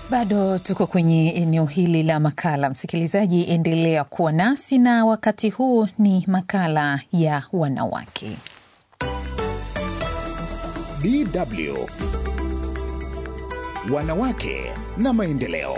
Bado tuko kwenye eneo hili la makala. Msikilizaji, endelea kuwa nasi, na wakati huu ni makala ya wanawake. DW Wanawake na Maendeleo.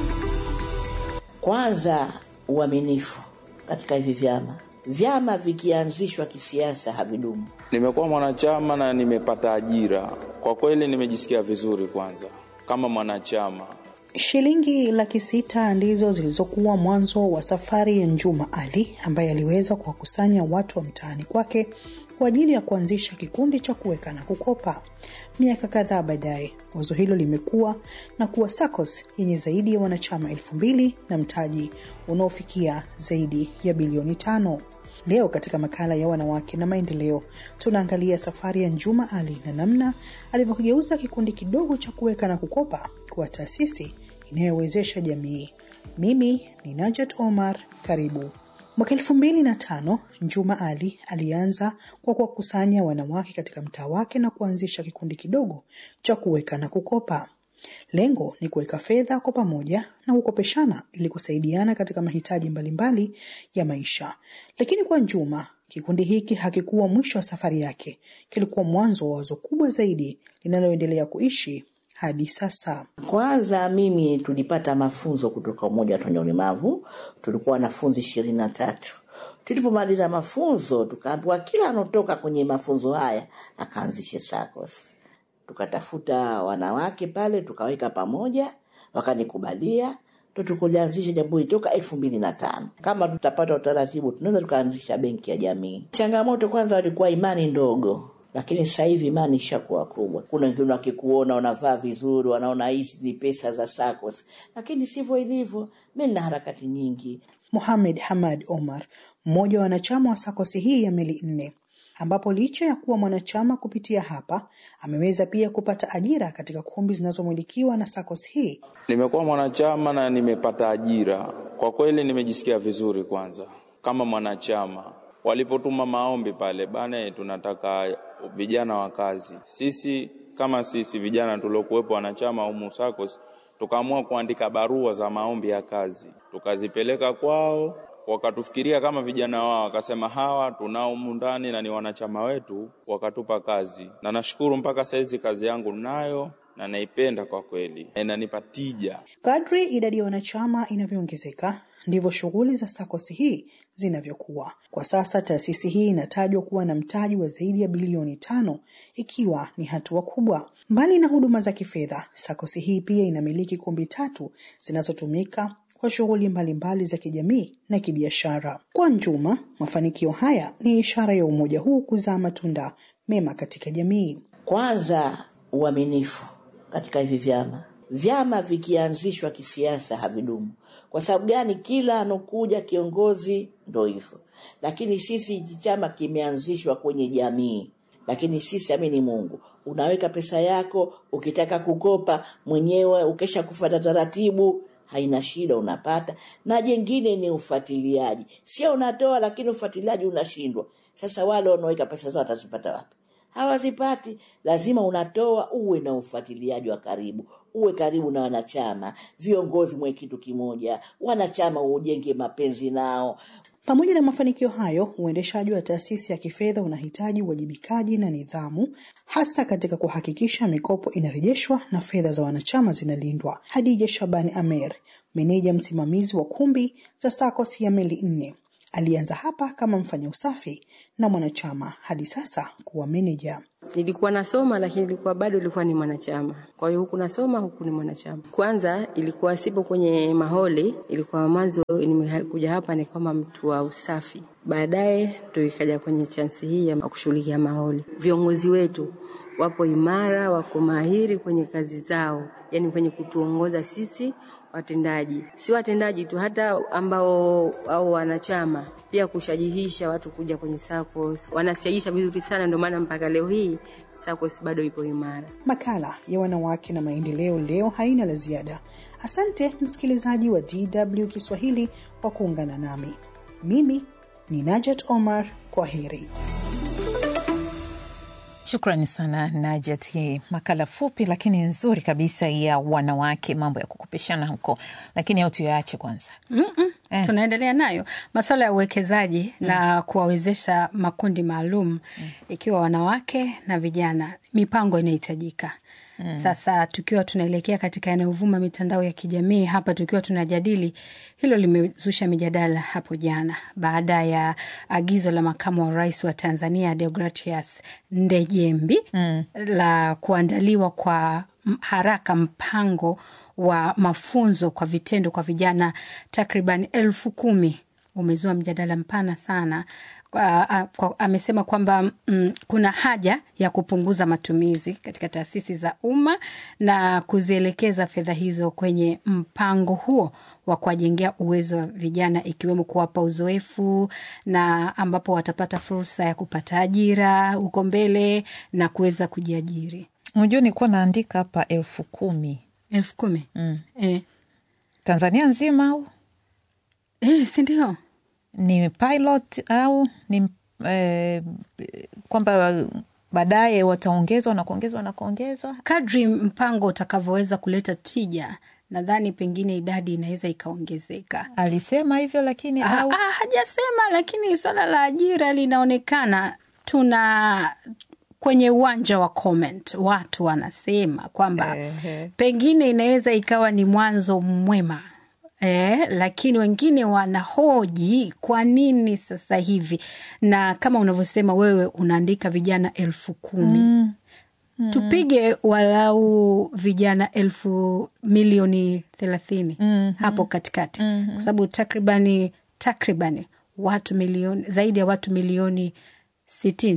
Kwanza, uaminifu katika hivi vyama. Vyama vikianzishwa kisiasa havidumu. Nimekuwa mwanachama na nimepata ajira, kwa kweli nimejisikia vizuri. Kwanza kama mwanachama Shilingi laki sita ndizo zilizokuwa mwanzo wa safari ya Njuma Ali ambaye aliweza kuwakusanya watu wa mtaani kwake kwa ajili ya kuanzisha kikundi cha kuweka na kukopa. Miaka kadhaa baadaye, wazo hilo limekuwa na kuwa SACCOS yenye zaidi ya wanachama elfu mbili na mtaji unaofikia zaidi ya bilioni tano. Leo katika makala ya wanawake na maendeleo, tunaangalia safari ya Njuma Ali na namna alivyokigeuza kikundi kidogo cha kuweka na kukopa kuwa taasisi inayowezesha jamii. Mimi ni Najat Omar, karibu. Mwaka elfu mbili na tano Njuma Ali alianza kwa kuwakusanya wanawake katika mtaa wake na kuanzisha kikundi kidogo cha kuweka na kukopa. Lengo ni kuweka fedha kwa pamoja na kukopeshana ili kusaidiana katika mahitaji mbalimbali ya maisha. Lakini kwa Njuma, kikundi hiki hakikuwa mwisho wa safari yake, kilikuwa mwanzo wa wazo kubwa zaidi linaloendelea kuishi hadi sasa. Kwanza mimi tulipata mafunzo kutoka Umoja wa Wenye Ulemavu, tulikuwa wanafunzi ishirini na tatu. Tulipomaliza mafunzo, tukaambiwa kila anotoka kwenye mafunzo haya akaanzishe SACCOS. Tukatafuta wanawake pale, tukaweka pamoja, wakanikubalia ndo tukulianzisha jambo hili toka elfu mbili na tano. Kama tutapata utaratibu, tunaweza tukaanzisha benki ya jamii. Changamoto kwanza walikuwa imani ndogo lakini sasa hivi imani ishakuwa kubwa. Kuna wengine wakikuona unavaa vizuri, wanaona hizi ni pesa za SACCOS, lakini sivyo ilivyo. Mi nina harakati nyingi. Mohamed Hamad Omar, mmoja wa wanachama wa SACCOS hii ya Meli Nne, ambapo licha ya kuwa mwanachama kupitia hapa ameweza pia kupata ajira katika kumbi zinazomilikiwa na SACCOS hii. nimekuwa mwanachama na nimepata ajira, kwa kweli nimejisikia vizuri. Kwanza kama mwanachama walipotuma maombi pale bana, tunataka vijana wa kazi. Sisi kama sisi vijana tuliokuwepo wanachama humu SACCOS tukaamua kuandika barua za maombi ya kazi, tukazipeleka kwao, wakatufikiria kama vijana wao, wakasema hawa tunao humu ndani na ni wanachama wetu, wakatupa kazi, na nashukuru mpaka saizi kazi yangu nayo na naipenda kwa kweli, na inanipa tija. Kadri idadi ya wanachama inavyoongezeka ndivyo shughuli za SACCOS hii zinavyokuwa. Kwa sasa taasisi hii inatajwa kuwa na mtaji wa zaidi ya bilioni tano, ikiwa ni hatua kubwa. Mbali na huduma za kifedha, SACCOS hii pia inamiliki kumbi tatu zinazotumika kwa shughuli mbalimbali za kijamii na kibiashara. Kwa Njuma, mafanikio haya ni ishara ya umoja huu kuzaa matunda mema katika jamii. Kwanza, uaminifu katika hivi vyama. Vyama vikianzishwa kisiasa havidumu. Kwa sababu gani? Kila anokuja kiongozi ndo hivyo, lakini sisi hichi chama kimeanzishwa kwenye jamii. Lakini sisi amini Mungu, unaweka pesa yako, ukitaka kukopa mwenyewe, ukesha kufuata taratibu, haina shida, unapata. Na jengine ni ufuatiliaji, sio unatoa lakini ufuatiliaji unashindwa. Sasa wale wanaoweka pesa zao watazipata wapi? hawazipati. Lazima unatoa, uwe na ufuatiliaji wa karibu, uwe karibu na wanachama, viongozi mwe kitu kimoja, wanachama ujenge mapenzi nao. Pamoja na mafanikio hayo, uendeshaji wa taasisi ya kifedha unahitaji uwajibikaji na nidhamu, hasa katika kuhakikisha mikopo inarejeshwa na fedha za wanachama zinalindwa. Hadija Shabani Amer, meneja msimamizi wa kumbi za SACCOS ya Meli Nne, alianza hapa kama mfanya usafi na mwanachama hadi sasa kuwa meneja. Nilikuwa nasoma lakini ilikuwa bado ilikuwa ni mwanachama. Kwa hiyo huku nasoma huku ni mwanachama. Kwanza ilikuwa sipo kwenye maholi, ilikuwa mwanzo nimekuja hapa ni kama mtu wa usafi. Baadaye ndo ikaja kwenye chansi hii ya kushughulikia maholi. Viongozi wetu wapo imara, wako mahiri kwenye kazi zao, yani kwenye kutuongoza sisi watendaji, si watendaji tu, hata ambao au wanachama pia kushajihisha watu kuja kwenye SACCOS. Wanashajihisha vizuri sana, ndio maana mpaka leo hii SACCOS bado ipo imara. Makala ya wanawake na maendeleo leo haina la ziada. Asante msikilizaji wa DW Kiswahili kwa kuungana nami. Mimi ni Najat Omar, kwa heri. Shukrani sana Najat, hii makala fupi lakini nzuri kabisa ya wanawake, mambo ya kukopeshana huko, lakini au tuyaache kwanza. Mm-mm. Tunaendelea nayo masuala ya uwekezaji na kuwawezesha makundi maalum ikiwa wanawake na vijana, mipango inahitajika. Sasa tukiwa tunaelekea katika yanayovuma mitandao ya kijamii hapa, tukiwa tunajadili hilo, limezusha mijadala hapo jana baada ya agizo la makamu wa rais wa Tanzania Deogratias Ndejembi la kuandaliwa kwa m- haraka mpango wa mafunzo kwa vitendo kwa vijana takriban elfu kumi umezua mjadala mpana sana. Kwa, a- kwa, amesema kwamba mm, kuna haja ya kupunguza matumizi katika taasisi za umma na kuzielekeza fedha hizo kwenye mpango huo wa kuwajengea uwezo wa vijana ikiwemo kuwapa uzoefu na ambapo watapata fursa ya kupata ajira huko mbele na kuweza kujiajiri. Unajua, nilikuwa naandika hapa elfu kumi elfu kumi eh. Tanzania nzima au Eh, si ndio? ni pilot au ni eh, kwamba baadaye wataongezwa na kuongezwa na kuongezwa? Kadri mpango utakavyoweza kuleta tija, nadhani pengine idadi inaweza ikaongezeka. Alisema hivyo lakini Ah, au ah, hajasema, lakini swala la ajira linaonekana tuna kwenye uwanja wa comment watu wanasema kwamba Ehe. pengine inaweza ikawa ni mwanzo mwema Eh, lakini wengine wanahoji kwa nini sasa hivi, na kama unavyosema wewe unaandika vijana elfu kumi tupige walau vijana elfu milioni thelathini hapo katikati kwa sababu takribani takribani watu milioni zaidi ya watu milioni sitini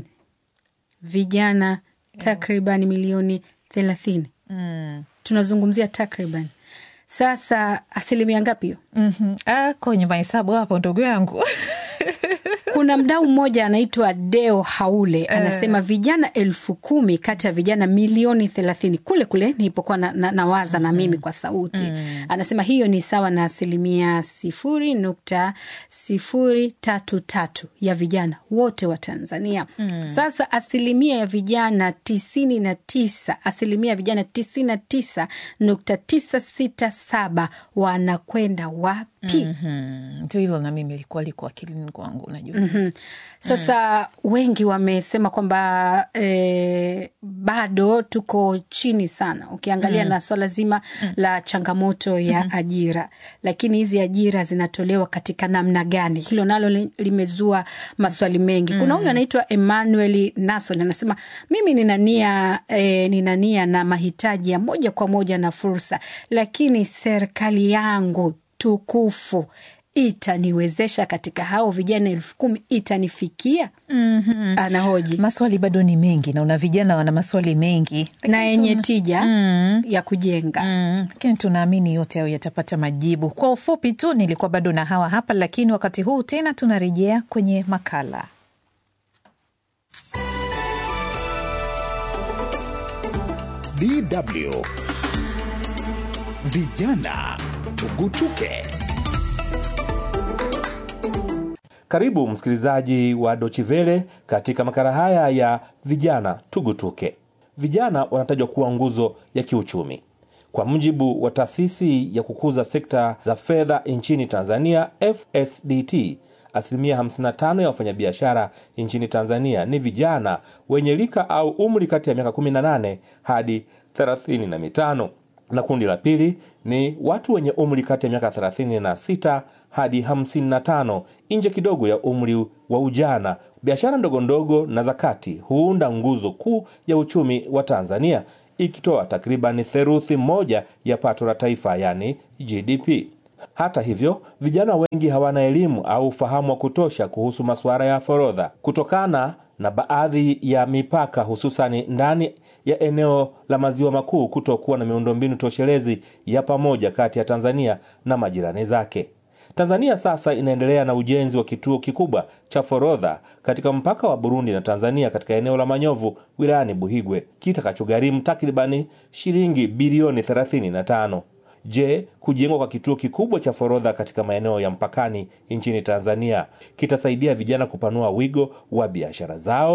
vijana takribani milioni thelathini tunazungumzia takriban sasa asilimia ngapi hiyo Mhm. Ah, kwenye mahesabu hapo ndugu yangu kuna mdau mmoja anaitwa Deo Haule anasema vijana elfu kumi kati ya vijana milioni thelathini kule kule nilipokuwa na, na, nawaza na mimi kwa sauti anasema hiyo ni sawa na asilimia sifuri nukta sifuri tatu tatu ya vijana wote wa Tanzania. Sasa asilimia ya vijana tisini na tisa asilimia ya vijana tisini na tisa nukta tisa sita saba wanakwenda wapi? Mhm. ndio hilo na mimi ilikuwa liko akilini kwangu unajua Mhm. Sasa wengi wamesema kwamba e, bado tuko chini sana ukiangalia na swala zima la changamoto ya ajira, lakini hizi ajira zinatolewa katika namna gani? Hilo nalo li- limezua maswali mengi. Kuna huyu anaitwa Emmanuel Nason anasema mimi nina nia e, nina nia na mahitaji ya moja kwa moja na fursa, lakini serikali yangu tukufu itaniwezesha katika hao vijana elfu kumi itanifikia? Anahoji maswali bado ni mengi na una vijana wana maswali mengi na yenye tuna- tija ya kujenga. Mm, lakini tunaamini yote hayo yatapata majibu. Kwa ufupi tu, nilikuwa bado na hawa hapa, lakini wakati huu tena tunarejea kwenye makala. DW Vijana Tugutuke. Karibu msikilizaji wa Dochivele katika makala haya ya vijana tugutuke. Vijana wanatajwa kuwa nguzo ya kiuchumi. Kwa mujibu wa taasisi ya kukuza sekta za fedha nchini Tanzania, FSDT, asilimia 55 ya wafanyabiashara nchini Tanzania ni vijana wenye rika au umri kati ya miaka 18 hadi 35 na kundi la pili ni watu wenye umri kati ya miaka 36 hadi 55 nje kidogo ya umri wa ujana. Biashara ndogo ndogo na za kati huunda nguzo kuu ya uchumi wa Tanzania, ikitoa takriban theruthi moja ya pato la taifa, yani GDP. Hata hivyo, vijana wengi hawana elimu au ufahamu wa kutosha kuhusu masuala ya forodha kutokana na baadhi ya mipaka hususani ndani ya eneo la maziwa makuu kutokuwa na miundombinu toshelezi ya pamoja kati ya Tanzania na majirani zake. Tanzania sasa inaendelea na ujenzi wa kituo kikubwa cha forodha katika mpaka wa Burundi na Tanzania katika eneo la Manyovu wilayani Buhigwe kitakachogharimu takribani shilingi bilioni 35. Je, kujengwa kwa kituo kikubwa cha forodha katika maeneo ya mpakani nchini Tanzania kitasaidia vijana kupanua wigo wa biashara zao?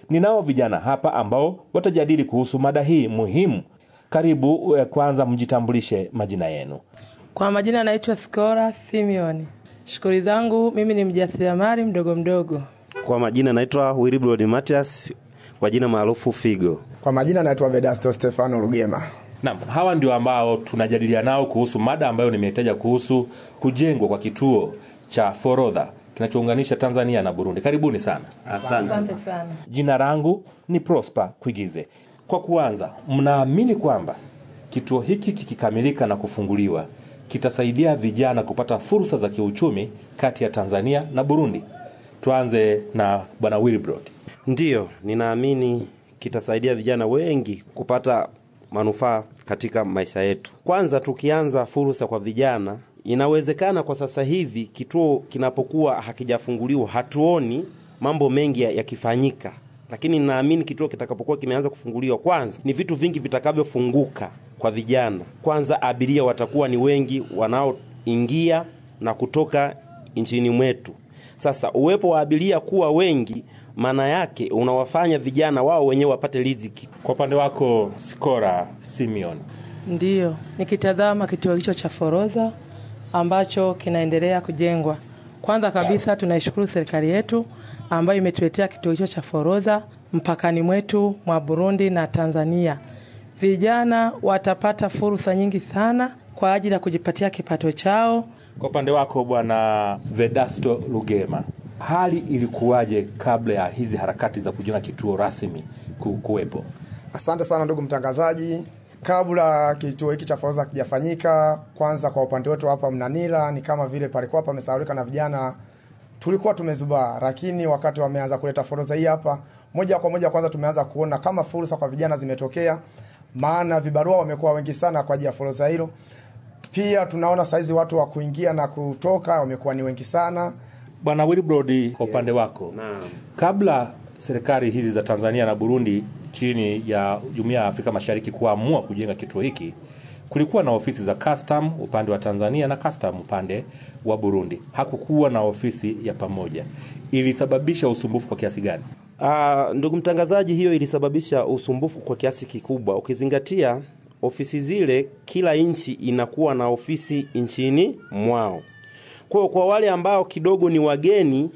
Ninao vijana hapa ambao watajadili kuhusu mada hii muhimu. Karibu eh, kwanza mjitambulishe majina yenu. Kwa majina naitwa Skora Simeon. Shughuli zangu mimi ni mjasiriamali mdogo mdogo. Kwa majina naitwa Wilbrod Matias, kwa jina maarufu Figo. Kwa majina naitwa Vedasto Stefano Rugema. Naam, hawa ndio ambao tunajadiliana nao kuhusu mada ambayo nimetaja kuhusu kujengwa kwa kituo cha forodha kinachounganisha Tanzania na Burundi. Karibuni sana. Asante. Asante sana. Jina langu ni Prosper Kuigize. Kwa kuanza, mnaamini kwamba kituo hiki kikikamilika na kufunguliwa kitasaidia vijana kupata fursa za kiuchumi kati ya Tanzania na Burundi? Tuanze na Bwana Wilbrod. Ndiyo, ninaamini kitasaidia vijana wengi kupata manufaa katika maisha yetu. Kwanza, tukianza fursa kwa vijana, inawezekana kwa sasa hivi kituo kinapokuwa hakijafunguliwa hatuoni mambo mengi ya- yakifanyika, lakini ninaamini kituo kitakapokuwa kimeanza kufunguliwa, kwanza ni vitu vingi vitakavyofunguka kwa vijana. Kwanza, abiria watakuwa ni wengi wanaoingia na kutoka nchini mwetu. Sasa uwepo wa abiria kuwa wengi, maana yake unawafanya vijana wao wenyewe wapate riziki. Kwa upande wako Skora Simeon, Ndiyo, nikitazama kituo hicho cha forodha ambacho kinaendelea kujengwa, kwanza kabisa tunaishukuru serikali yetu ambayo imetuletea kituo hicho cha forodha mpakani mwetu mwa Burundi na Tanzania. Vijana watapata fursa nyingi sana kwa ajili ya kujipatia kipato chao. kwa upande wako Bwana Vedasto Lugema, hali ilikuwaje kabla ya hizi harakati za kujenga kituo rasmi ku- kuwepo? Asante sana ndugu mtangazaji. Kabla kituo hiki cha forodha kijafanyika, kwanza kwa upande wetu hapa Mnanila ni kama vile palikuwa pamesahaulika na vijana, tulikuwa tumezubaa, lakini wakati wameanza kuleta forodha hii hapa, moja kwa moja kwanza tumeanza kuona kama fursa kwa vijana zimetokea, maana vibarua wamekuwa wengi sana kwa ajili ya forodha hilo. Pia tunaona saizi watu wa kuingia na kutoka wamekuwa ni wengi sana. Bwana Wilbrod, kwa upande wako Naam. kabla serikali hizi za Tanzania na Burundi chini ya Jumuiya ya Afrika Mashariki kuamua kujenga kituo hiki, kulikuwa na ofisi za custom upande wa Tanzania na custom upande wa Burundi. Hakukuwa na ofisi ya pamoja. Ilisababisha usumbufu kwa kiasi gani? Ah, ndugu mtangazaji, hiyo ilisababisha usumbufu kwa kiasi kikubwa, ukizingatia ofisi zile, kila nchi inakuwa na ofisi nchini mwao. Kwa hiyo kwa wale ambao kidogo ni wageni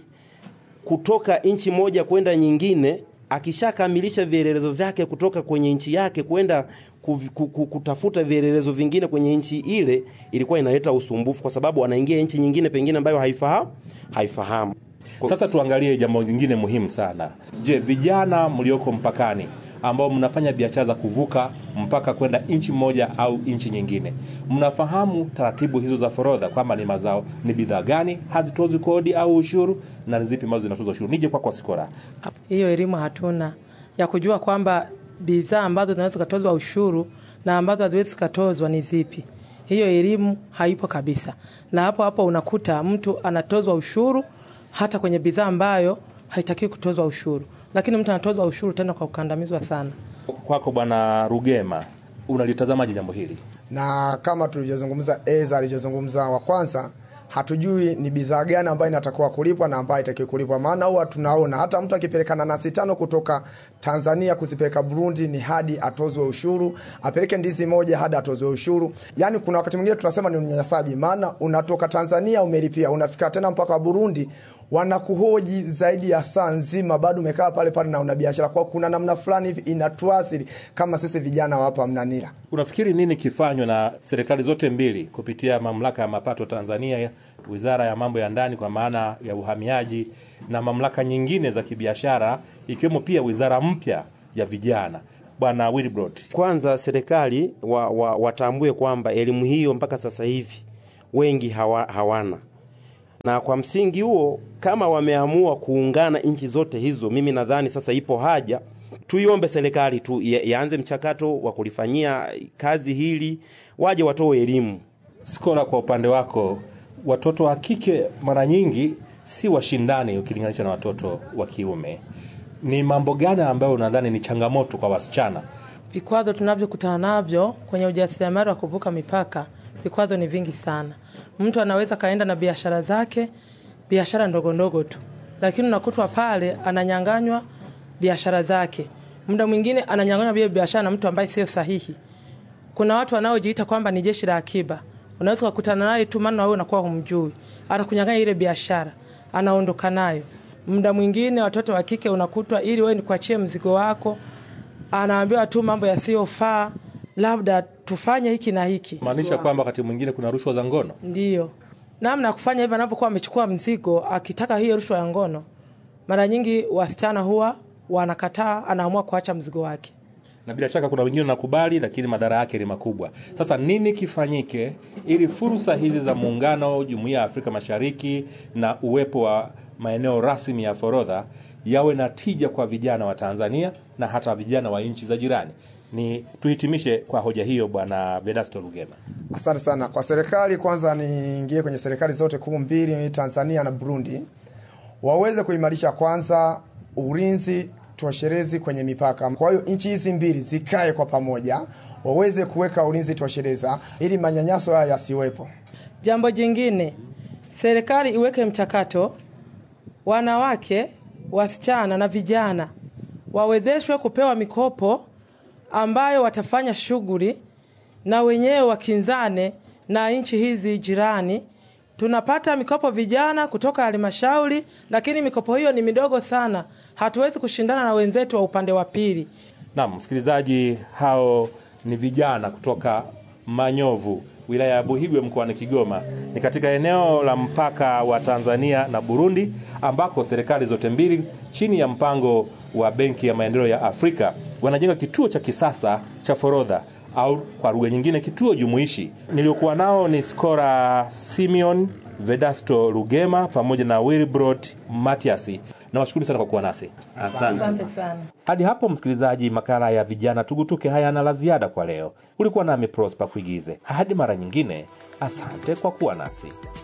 kutoka nchi moja kwenda nyingine, akishakamilisha vielelezo vyake kutoka kwenye nchi yake kwenda kuvi- ku- ku- kutafuta vielelezo vingine kwenye nchi ile, ilikuwa inaleta usumbufu, kwa sababu anaingia nchi nyingine pengine ambayo haifahamu haifahamu. Sasa tuangalie jambo lingine muhimu sana. Je, vijana mlioko mpakani ambao mnafanya biashara za kuvuka mpaka kwenda nchi moja au nchi nyingine, mnafahamu taratibu hizo za forodha, kwamba ni mazao, ni bidhaa gani hazitozwi kodi au ushuru na ni zipi ambazo zinatozwa ushuru? Nije kwako Sikora. Hiyo elimu hatuna ya kujua kwamba bidhaa ambazo zinaweza zikatozwa ushuru na ambazo haziwezi zikatozwa ni zipi. Hiyo elimu haipo kabisa, na hapo hapo unakuta mtu anatozwa ushuru hata kwenye bidhaa ambayo haitakiwi kutozwa ushuru, lakini mtu anatozwa ushuru tena kwa kukandamizwa sana. Kwako Bwana Rugema, unalitazamaje jambo hili? na kama tulivyozungumza eza alivyozungumza wa kwanza hatujui ni bidhaa gani ambayo inatakiwa kulipwa na ambayo haitakiwi kulipwa maana huwa tunaona hata mtu akipeleka nanasi tano kutoka tanzania kuzipeleka burundi ni hadi atozwe ushuru apeleke ndizi moja hadi atozwe ushuru yaani kuna wakati mwingine tunasema ni unyanyasaji maana unatoka tanzania umelipia unafika tena mpaka wa burundi wanakuhoji zaidi ya saa nzima bado umekaa pale pale na una biashara kwao kuna namna fulani hivi inatuathiri kama sisi vijana wa hapa mnanila Unafikiri nini kifanywa na serikali zote mbili kupitia mamlaka ya mapato Tanzania, wizara ya mambo ya ndani kwa maana ya uhamiaji na mamlaka nyingine za kibiashara ikiwemo pia wizara mpya ya vijana? Bwana Wilbrod, Kwanza serikali wa, wa, watambue kwamba elimu hiyo mpaka sasa hivi wengi hawa, hawana, na kwa msingi huo kama wameamua kuungana nchi zote hizo, mimi nadhani sasa ipo haja tuiombe serikali tu ya- yaanze mchakato wa kulifanyia kazi hili, waje watoe elimu. Skora, kwa upande wako, watoto wa kike mara nyingi si washindani ukilinganisha na watoto wa kiume. Ni mambo gani ambayo unadhani ni changamoto kwa wasichana? Vikwazo tunavyokutana navyo kwenye ujasiriamali wa kuvuka mipaka, vikwazo ni vingi sana. Mtu anaweza kaenda na biashara zake, biashara ndogo ndogo tu, lakini unakutwa pale ananyanganywa biashara zake. Muda mwingine ananyang'anywa vile biashara na mtu ambaye sio sahihi. Kuna watu wanaojiita kwamba ni jeshi la akiba, unaweza kukutana naye tu, maana wewe unakuwa humjui, anakunyang'anya ile biashara, anaondoka nayo. Muda mwingine watoto wa kike unakutwa, ili wewe nikuachie mzigo wako, anaambiwa tu mambo yasiyofaa, labda tufanye hiki na hiki. maanisha kwamba wakati mwingine kuna rushwa za ngono Ndiyo, namna ya kufanya hivyo, anapokuwa amechukua mzigo akitaka hiyo rushwa ya ngono, mara nyingi wasichana huwa wanakataa, anaamua kuacha mzigo wake. na bila shaka kuna wengine wanakubali, lakini madhara yake ni makubwa. Sasa nini kifanyike ili fursa hizi za muungano, jumuiya ya Afrika Mashariki na uwepo wa maeneo rasmi ya forodha yawe na tija kwa vijana wa Tanzania na hata vijana wa nchi za jirani? Ni tuhitimishe kwa hoja hiyo, Bwana Vedasto Lugema. Asante sana kwa serikali. Kwanza niingie kwenye serikali zote kuu mbili, Tanzania na Burundi, waweze kuimarisha kwanza ulinzi tosherezi kwenye mipaka. Kwa hiyo nchi hizi mbili zikae kwa pamoja, waweze kuweka ulinzi toshereza ili manyanyaso haya yasiwepo. Jambo jingine, serikali iweke mchakato, wanawake, wasichana na vijana wawezeshwe kupewa mikopo ambayo watafanya shughuli na wenyewe wakinzane na nchi hizi jirani. Tunapata mikopo vijana kutoka halmashauri, lakini mikopo hiyo ni midogo sana, hatuwezi kushindana na wenzetu wa upande wa pili. Naam, msikilizaji, hao ni vijana kutoka Manyovu, wilaya ya Buhigwe mkoani Kigoma. Ni katika eneo la mpaka wa Tanzania na Burundi, ambako serikali zote mbili chini ya mpango wa Benki ya Maendeleo ya Afrika wanajenga kituo cha kisasa cha forodha au kwa lugha nyingine kituo jumuishi. Niliokuwa nao ni Skora Simeon, Vedasto Lugema pamoja na Wilbrod Matiasi. Nawashukuru sana kwa kuwa nasi. Asante sana. Hadi hapo msikilizaji, makala ya vijana tugutuke hayana la ziada kwa leo. Ulikuwa nami Prosper Kuigize. Hadi mara nyingine, asante kwa kuwa nasi.